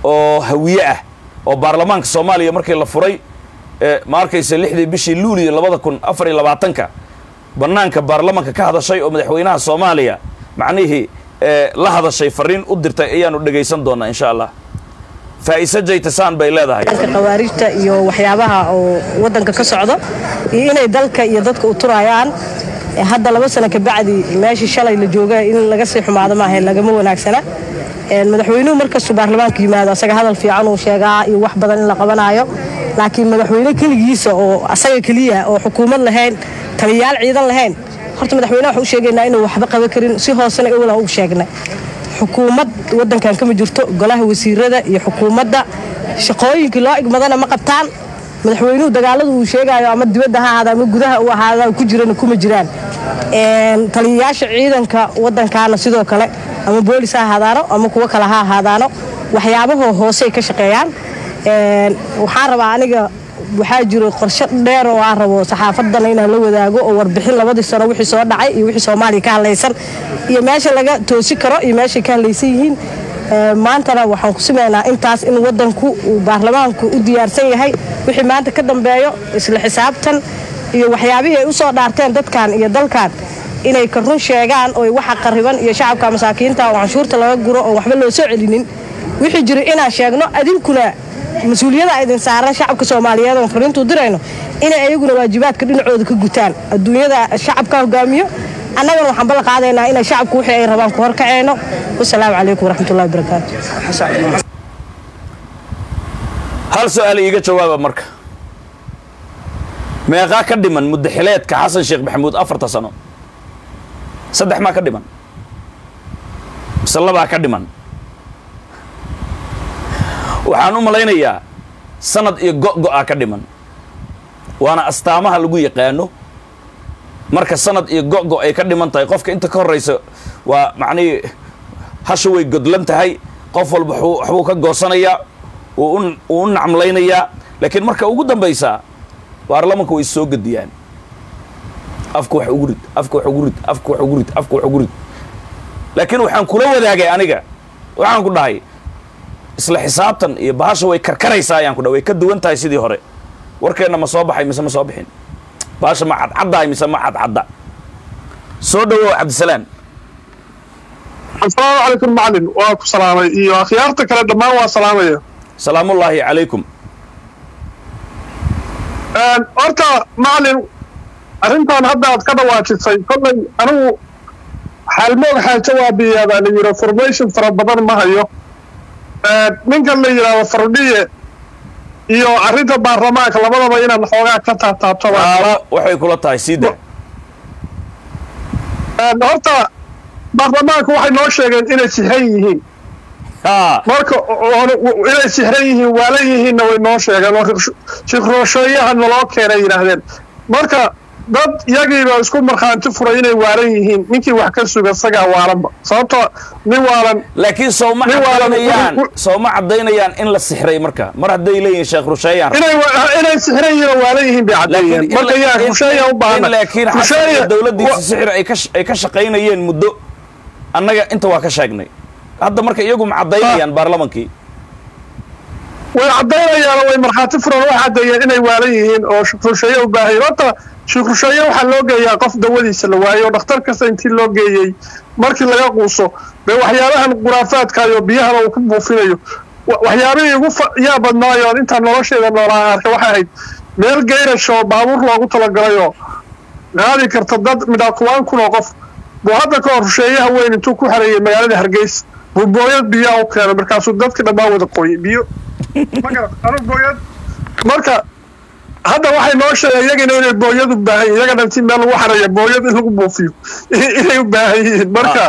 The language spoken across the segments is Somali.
oo hawiye ah oo baarlamaanka soomaaliya markii la furay ma arkaysa lixdii bishii luuliyo labada kun afar iyo labaatanka bannaanka baarlamaanka ka hadashay oo madaxweynaha soomaaliya macnihii la hadashay fariin u dirtay ayaanu dhegaysan doonaa insha allah faa'ise jaytasaan bay leedahay khawaarijta iyo waxyaabaha oo waddanka ka socdo iyo inay dalka iyo dadka u turayaan hadda laba sano kabacdi meeshii shalay la jooga in laga sii xumaado maaha lagama wanaagsana madaxweynuhu markastuu baarlamaanka yimaado asaga hadal fiican uu sheegaa iyo wax badan in la qabanaayo laakiin madaxweyne keligiisa oo asaga keliya oo xukuumad lahayn taliyayaal ciidan lahayn horta madaxweyneha waxaan u sheegaynaa inuu waxba qaban karin si hoosena ewalan ugu sheegnay xukuumad waddankan kama jirto golaha wasiirada iyo xukuumadda shaqooyinkii loo igmadana ma qabtaan madaxweynuhu dagaaladu uu sheegaayo ama dibadda ha ahaada ama gudaha u ahaada ku jirana kuma jiraan taliyayaasha ciidanka waddankaana sidoo kale ama boolis ha ahaadaano ama kuwo kale ha ahaadaano waxyaabahoo hoosey ka shaqeeyaan waxaan rabaa aniga waxaa jiro qorshe dheer oo aan rabo saxaafadana inaan la wadaago oo warbixin labadii sano wixii soo dhacay iyo wixii soomaaliya ka hadlaysan iyo meesha laga toosi karo iyo meeshay ka hadlaysan yihiin maantana waxaan ku simaynaa intaas in wadanku uu baarlamaanku u diyaarsan yahay wixii maanta ka dambeeyo isla xisaabtan iyo waxyaabihii ay u soo dhaarteen dadkan iyo dalkan inay ka run sheegaan oo waxa qariban iyo shacabka masaakiinta oo canshuurta laga guro oo waxba loo soo celinin wixii jira inaan sheegno adinkuna mas-uuliyada idin saaran shacabka soomaaliyeed oon fariintuu dirayno inay ayaguna waajibaadka dhinacooda ka gutaan adduunyada shacabka hogaamiyo annagana waxaan balla qaadaynaa inay shacabku wixii ay rabaan ku horkaceyno wasalaamu calaykum waraxmatullahi wabarakaatu hal su-aal iiga jawaaba marka meeqaa ka dhiman muddaxileedka xasan sheekh maxamuud afarta sano saddex maa ka dhiman mise labaa ka dhiman waxaan u malaynayaa sanad iyo go-go-a ka dhiman waana astaamaha lagu yaqaano marka sanad iyo go-go ay ka dhiman tahay qofka inta ka horraysa waa macnihii hasha way godlan tahay qof walba waxbuu ka goosanayaa wuu u nacmlaynayaa laakiin marka ugu dambaysaa baarlamanka way soo gediyaan afka wax ugu rid afka wax ugu rid afka wax ugu rid afka wax ugu rid laakiin waxaan kula wadaagay aniga waxaan ku dhahay isla xisaabtan iyo bahasha way karkaraysaa ayaan ku dhahay way ka duwan tahay sidii hore warkeenna ma soo baxay mise ma soo bixin bahasha ma cadcaddahay mise ma cadcadda soo dhawow cabdisalaam asalaamu calaykum macalin waa ku salaamay iyo akhyaarta kale dhammaan waa salaamaya salaamullaahi calaykum horta macalin arrintan hadda aad ka dhawaajisay kollay anigu xaalmoog xaajo waa biyaabaa la yidhi formation fara badan ma hayo ninkan la yidhaahdo fardhiye iyo arrinta baarlamaanka labadaba inaan xoogaa ka taataabto waxay kula tahay siida horta baarlamaanku waxay noo sheegeen inay sixran yihiin marka inay sixran yihiin waalan yihiinna way noo sheegeen oo shikrooshooyaha naloo keenay yidhaahdeen marka dad yagiiba isku markhaanti furay inay waalan yihiin ninkii wax ka suga isagaa waalanba sababtoo nin waalan laakiin sooma cadaynayaan sooma cadaynayaan in la sixray marka mar hadday leeyihiin sheekh rusheeyaan inay inay sixran yihiin oo waalan yihiin bay caddeeyeen marka yaa rusheeya u baahana laakiin xasan dowladdiisa sixir ay ka ay ka shaqaynayeen muddo annaga inta waa ka sheegnay hadda marka iyagu ma caddaynayaan baarlamankii way caddaynayaan way markhaati furan way caddeeyeen inay waalan yihiin oo rusheeye u baahayeen horta shikrusheeye waxaa loo geeyaa qof dawadiisa la waayo oo dhakhtar kasta intii loo geeyey markii laga quuso dee waxyaabahan khuraafaadkaayo biyahana uu ku buufinayo waxyaabihii ugu yaa badnaayoon intaan nolosheeda noolaa arka waxay ahayd meel geyrash oo baabuur loogu talagalayoo qaadi karta dad midhaa tobaan kun oo qof buu hadda ka hor rusheeyaha weyn intuu ku xareeyey magaalada hargeysa buu booyad biyaa u keenay markaasuu dadka dhammaan wada qoyey biyo booyad marka hadda waxay noo sheegeen iyagana inay booyad u baahan yihin iyagana intii meel lagu xareeya booyad in lagu buufiyo inay u baahan yihiin marka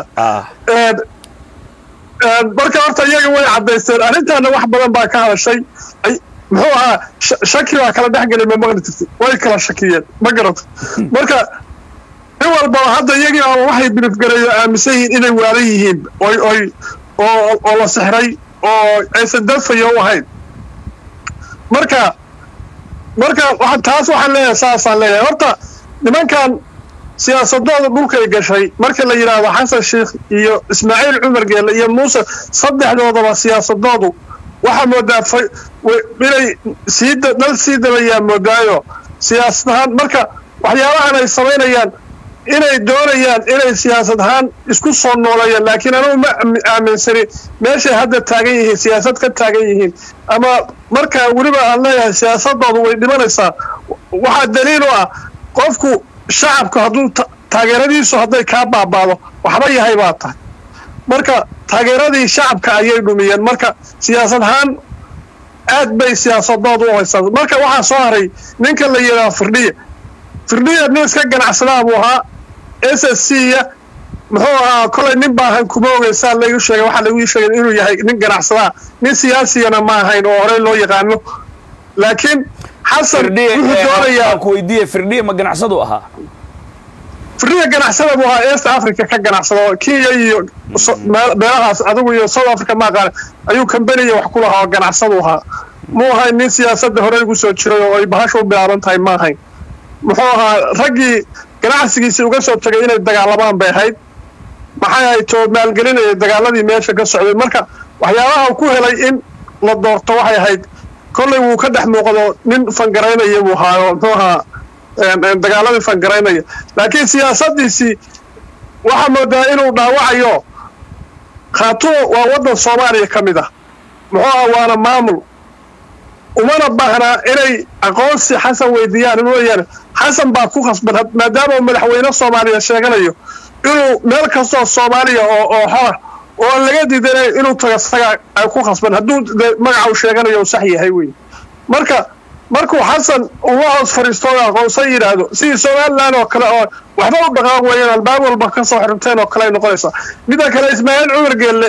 marka horta iyaga way caddaysteen arrintaana wax badan baa ka hadashay muxuu ahaa shaki baa kala dhex gelay ma maqli jirtay way kala shakiyeen ma garata marka nin walbaba hadda iyagii oo waxay bilifgareeyo aaminsan yihiin inay waalan yihiin oy oy oo oo la sixray oo aysan dafayo u ahayn marka marka taas waxaan leeyahay saasaan leeyahay horta nimankan siyaasadooda dhulkay gashay marka la yidhaahdo xasan sheikh iyo ismaaciil cumar geelle iyo muuse saddexdoodaba siyaasadoodu waxaa moodaa fa- way- inay sii da- dhal sii dabayaa moodaayo siyaasad ahaan marka waxyaabahan ay samaynayaan inay doonayaan inay siyaasad ahaan isku soo nooleeyaan laakiin anugu ma aami- aaminsani meeshay hadda taagan yihiin siyaasad ka taagan yihiin ama markaa weliba aan leeyahay siyaasadoodu way dhimanaysaa waxaa daliil u ah qofku shacabku hadduu ta- taageeradiisu hadday kaa baabaado waxba yahay baa tahay marka taageeradii shacabka ayay dhumiyeen marka siyaasad ahaan aad bay siyaasadoodu u haysaa marka waxaa soo haray ninka la yidhaha firdhiya firdhiya nin iska ganacsadaa buu ahaa s s c ya muxuu ahaa kolay nin baahan kuma ogeysaa lagu sheegay waxaa lagu sheegay inuu yahay nin ganacsadaa nin siyaasigana ma ahayn oo horey loo yaqaano laakiin xasan firdhiye wuxuu ee, doonayaa aan ku weydiiye firdhiye ma ganacsadu ahaa firdhiya ganacsada buu ahaa east africa ka ganacsada oo kenya iyo so- meel- meelahaas adigu iyo south africa ma aqaan ayuu kambaniya wax ku lahaa oo ganacsadu ahaa muu ahayn nin siyaasadda hore ugu soo jiray oo ay bahasha u bilaaban tahay ma ahayn muxuu ahaa raggii ganacsigiisii uga soo tegay inay dagaalamaan bay ahayd maxay ahayd too maalgelinaya dagaaladii meesha ka socday marka waxyaabaha uu ku helay in la doorto waxay ahayd kollay wuu ka dhex muuqdo nin fangaraynaya buu ahaa oo muxuu ahaa een, een, dagaaladii fangaraynaya laakiin siyaasadiisii waxaa moodaa inuu dhaawacayo khaatumo waa waddan soomaaliya ka mid ah muxuu ahaa waana maamul umana baahnaa inay aqoonsi xasan weydiiyaan in weeyaan xasan baa ku khasban had- maadaama uu madaxweyne soomaaliya sheeganayo inuu meel kastoo soomaaliya oo oo xora oo aan laga diidanay inuu tago isaga ay ku khasban hadduu de magaca uu sheeganayo uu sax yahay wey marka markuu xasan uu la hoos fadhiisto oo aqoonsan yidhaahdo sidii somaliland oo kale oo waxba u dhaqaaq weeyaan albaab walba ka soo xirteen oo kale ay noqonaysaa midda kale ismaaciil cumar geelle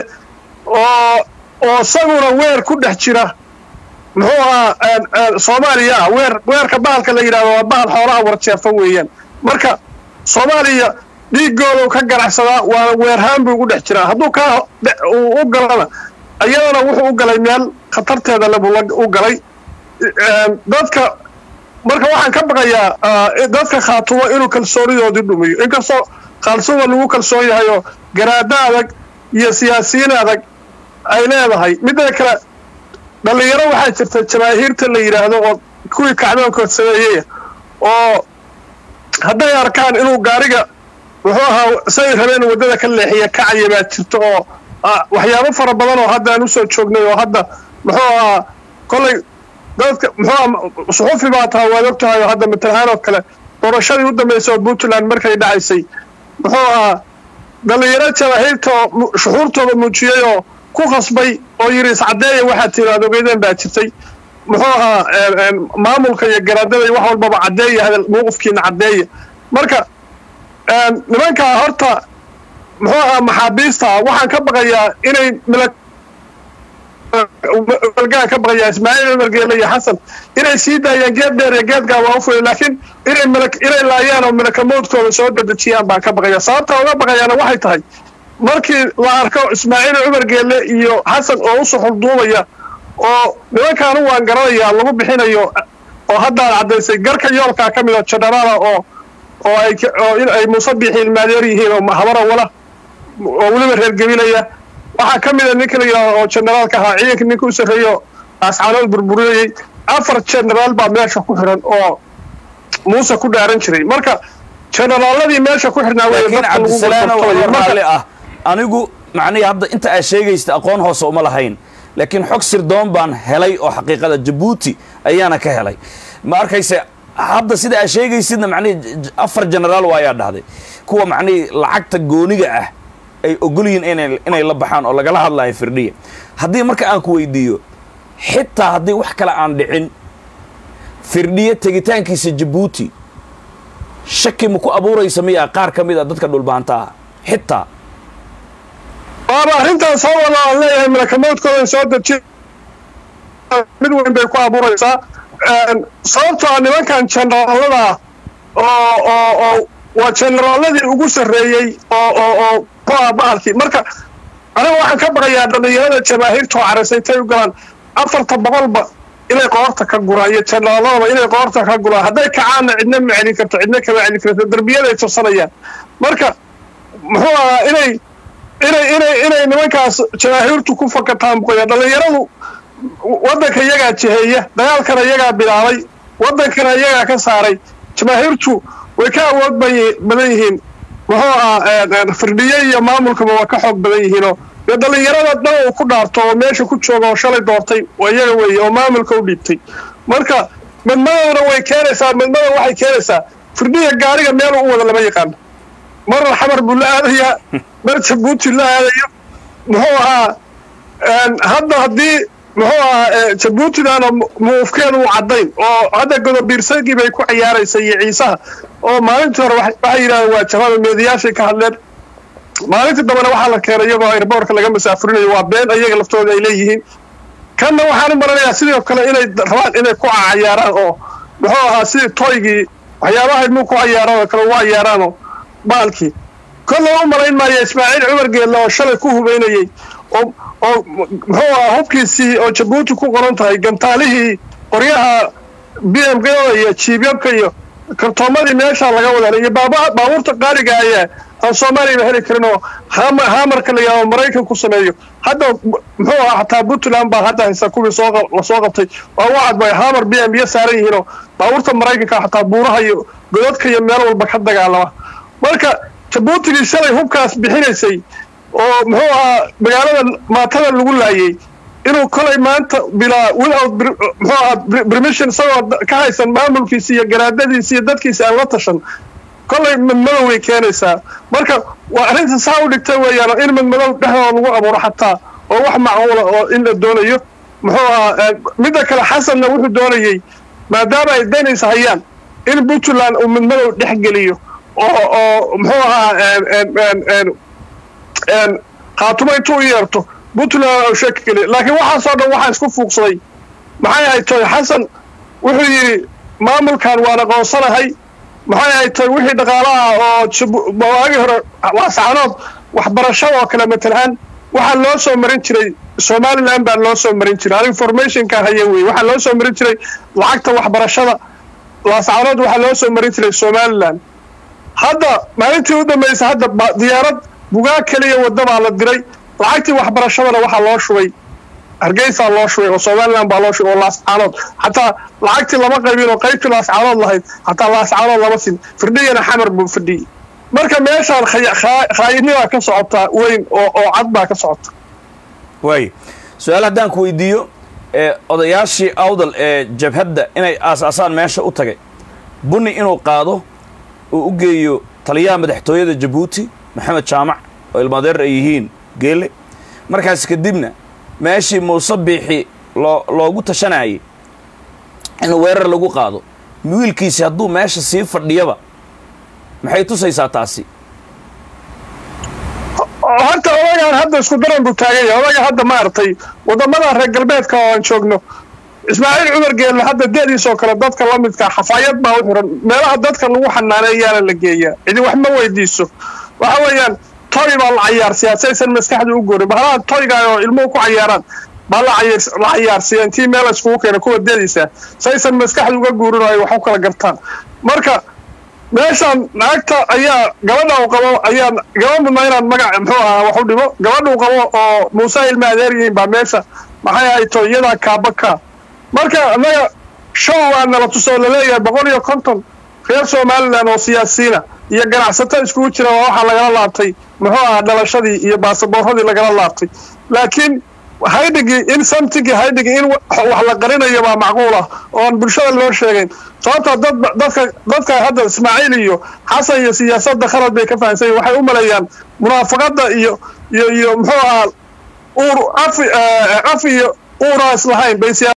oo oo isaguna weer ku dhex jira muxuu ahaa een, een, soomaaliya ah weer weerka bahalka la yidhahdo waa bahal xoolaha warjeefan weeyaan marka soomaaliya dhiigoodu ka ganacsadaa waana weerhaan buu ugu dhex jiraa hadduu kaa dhe- uu u galana iyadana wuxuu u galay meel khatarteeda le buu la- u galay Een, dadka marka waxaan ka baqayaa ah, dadka khaatumo inuu kalsoonidoodii dhumiyo inkastoo khaalsuma lagu kalsoon yahay oo garaado adag iyo siyaasiyiin adag ay leedahay midda kale dhallinyaro waxaa jirta jamaahiirta la yidhaahdo oo kuwii kacdoonkood sameeyey oo hadday arkaan inuu gaariga wuxuu ahaa say rabeen waddada ka leexiya kacaya baa jirta oo ah, waxyaabo fara badan oo hadda aan usoo joognay oo hadda muxuu ahaa kollay dadka muxuu ahaa suxufi baa taha waad og tahay oo hadda matalahaan oo kale doorashadii u dambeysay oo puntland markay dhacaysay muxuu ahaa dhallinyaro jamaahiirta oo mu- shuxuurtooda muujiyey oo ku khasbay oo yidhi iscadeeya waxaad tiri aad ogeydeen baa jirtay muxuu ahaa een, een, maamulka iyo garaadada iyo wax walbaba caddeeya hadal mowqifkiina caddeeya marka een, nimankaa horta muxuu ahaa maxaabiista waxaan ka baqayaa inay mila galgaan ka baqayaa ismaaciil cumar geele iyo xasan inay sii daayaan geed dheer iyo geedgaa waa u fulay laakiin inay malak inay laayaan oo malakamoodkooda soo dedejiyaan baan ka baqaya sababta uga baqayaana waxay tahay markii la arko ismaaciil cumar geele iyo xasan oo u suxulduubaya oo nimankaanu waan garanayaa lagu bixinayo oo haddaad caddaysay garka yoolkaa ka mid oo jenaraala oo oo ay ka- oo in ay muuse bixiil maadeer yihiin oo habara wala oo weliba reer gabilaya waxaa ka mid a ninka la yidhahdo oo generaalka ahaa ciidanka ninka u sarreeyo ascaanood burburiyey afar generaal baa meesha ku xiran oo muuse ku dhaaran jiray marka generaaladii meesha ku xirnaa wey laakiin dadka lagu cabdisalaano gorgortamayo. waa Marka- raalli ah anigu macnihi hadda inta aad sheegaysta aqoon hoose uma lahayn laakiin xog sirdoon baan helay oo xaqiiqada jabuuti ayaana ka helay ma arkayse hadda sida aad sheegaysidna macnihi j- j- afar generaal waa ayaa dhahday kuwa macnihi lacagta gooniga ah ay ogol yihiin inay inay la baxaan oo lagala hadlayo firdhiya haddii marka aan ku weydiiyo xitaa haddii wax kale aan dhicin firdhiye tegitaankiisa jabuuti shaki ma ku abuuraysa miyaa qaar ka mid a dadka dhulbaanta ah xitaa waaba arrintan soo wada aan leeyahay malakamoodkooda soo deji mid weyn bay ku abuuraysaa Een, sababtoo ah nimankan generaalada oo oo oo waa generaaladii ugu sarreeyey oo oo oo ku ah bahalkii marka aniga waxaan ka baqayaa dhallinyarada jamaahiirta oo caraysay intay u galaan afarta boqolba inay qoorta ka guraan iyo jenaraaladaba inay qoorta ka guraan hadday kacaanna cidna ma celin karto cidna kama celin karto derbiyaday tirsanayaan marka muxuu ahaa inay inay inay inay nimankaas jamaahiirtu ku fakataan buqaya dhallinyaradu waddanka iyagaa jiheeya dagaalkana iyagaa bilaabay waddankana iyagaa ka saaray jamaahiirtu way ka awood badan yihiin muxuu ahaa firdhiye iyo maamulkaba waa ka xoog badan yihiinoo dee dhallinyarada dhan uu ku dhaarto oo meesha ku jooga oo shalay doortay waa iyaga weeye oo maamulka u dhiibtay marka madmadowna way keenaysaa madmadow waxay keenaysaa firdhiya gaariga meel u wada lama yaqaano marna xamar buu la aadayaa mar jabuuti la aadayo muxuu ahaa hadda haddii muxuu ahaa jabuutidan muufkeedu uu caddayn oo hadda godobiirsagii bay ku ciyaaraysa iyo ciisaha oo maalintii hore waxay yidhahdeen waa jabada meediyaashay ka hadleen maalintii dambena waxaa la keenay iyagoo airboortka laga masaafurinayo waa been iyaga laftooda ay leeyihiin kanna waxaan u maranayaa sidoo kale inay rabaan inay ku cayaaraan oo muxuu ahaa sidii toygii waxyaabaha ilmuhu ku cayaaraan oo kale ugu cayaaraanoo baalkii kollay u malayn maayo ismaaciil cumar geelle oo shalay ku hubaynayey oo oo muxuu ahaa hubkiisii oo jabuuti ku qoran tahay gantaalihii qoryaha b m gada iyo jiibyabka iyo kartoomadii meeshaa laga wada iyo baabuurta qaaliga ayaa aan soomaaliyaba heli karin oo hamarka la yidhahdo maraykan ku sameeyo hadda muxuu ahaa xataa puntland baa hadda haysa kuwii soo lasoo qabtay waa u cadbay hamar b m iyo saaran yihiinoo baabuurta maraykanka xataa buuraha iyo godadka iyo meel walba ka dagaalama marka jabuutigii shalay hubkaas bixinaysay oo muxuu ahaa magaalada maatada lagu laayay inuu kolay maanta bilaa without muxuu ahaa permission isagoo ka haysan maamulkiisa iyo garaadadiisa iyo dadkiisa aan la tashan kolay madmadow way keenaysaa marka waa arrinta saa u dhigta weeyaan in madmadow dhexdooda lagu abuuro xataa oo wax macquula oo in la doonayo muxuu ahaa midda kale xasanna wuxuu doonayey maadaama ay daynaysa hayaan in puntland uu madmadow dhex geliyo oo oo muxuu ahaa khaatumo intuu u yeerto puntland u sheeki geliyo laakiin waxaasoo dhan waxaa isku fuuqsaday maxay ahayd toy xasan wuxuu yidhi maamulkan waan aqoonsanahay maxay ahayd toy wixii dhaqaalaha oo waagii hore waasacanood waxbarashada oo kale matalaan waxaa loo soo marin jiray somalilan baa loo soo marin jiray informationka haya wey waxaa loo soo marin jiray lacagta waxbarashada waasacanood waxaa loo soo marin jiray somalilan hadda maalintii u dambaysa hadda diyaarad bugaag keliya wadda baa la diray lacagtii waxbarashadana waxaa loo shubay hargeysaa loo shubay oo somalilan baa loo shubay oo laascaanood xataa lacagtii lama qaybin oo qaybtii laascaanood lahayd xataa laascaanood lama sin firdhiyana xamar buu fidhiyey marka meeshaan khaayidnidaa ka socotaa weyn oo oo cad baa ka socota waay su-aal haddaan ku weydiiyo odayaashii awdal ee jabhadda inay aas-aasaan meesha u tagay bunni inuu qaado uu u geeyo taliyaha madaxtooyada jabuuti maxamed jaamac oo ilmaadeer ay yihiin geele markaas kadibna meeshii muuse biixi loo loogu tashanayay in weerar lagu qaado wiilkiisi hadduu meesha sii fadhiyaba maxay tusaysaa taasi horta odagaan hadda isku daran buu taagan yahay odaga hadda maaragtay waddamada reer galbeedka oo aan joogno ismaaciil cumar geelle hadda deediisoo kale dadka la midkaa xafaayad baa u xiran meelaha dadka lagu xanaaneeyaana la geeyaa cidi wax ma weydiiso waxa weeyaan toy baa la cayaarsiyaa saysan maskaxda u goorin bahalaha toyga oo ilmuhu ku cayaaraan baa la cayaarsiya intii meel iskugu keena kuwa deediisa saysan maskaxda uga guurin oo ay wax u kala gartaan marka meeshaan naagta ayaa gabadha uu qabo ayaa gaba mudna inaan magac muxuu ahaa wax u dhimo gabadha uu qabo oo muuse ilma adeer yihiin baa meesha maxay ahay to iyadaa kaabaka marka annaga show waa nala tusoo laleeyahay boqol iyo konton reer somalilan oo siyaasiyiina iyo ganacsato iskugu jira waa waxaa lagala laabtay muxuu ahaa dhalashadii iyo baasaboorradii lagala laabtay laakiin haydhigii in samtigii haydhigii in wax la qarinayo baa macquul ah oo aan bulshada loo sheegayn sababtaa dad dadka dadka hadda ismaaciil iyo xasan iyo siyaasadda khalad bay ka fahansan yihin waxay u maleeyaan munaafaqadda iyo iyo iyo muxuu ahaa uur af af iyo uuraa islahayn bay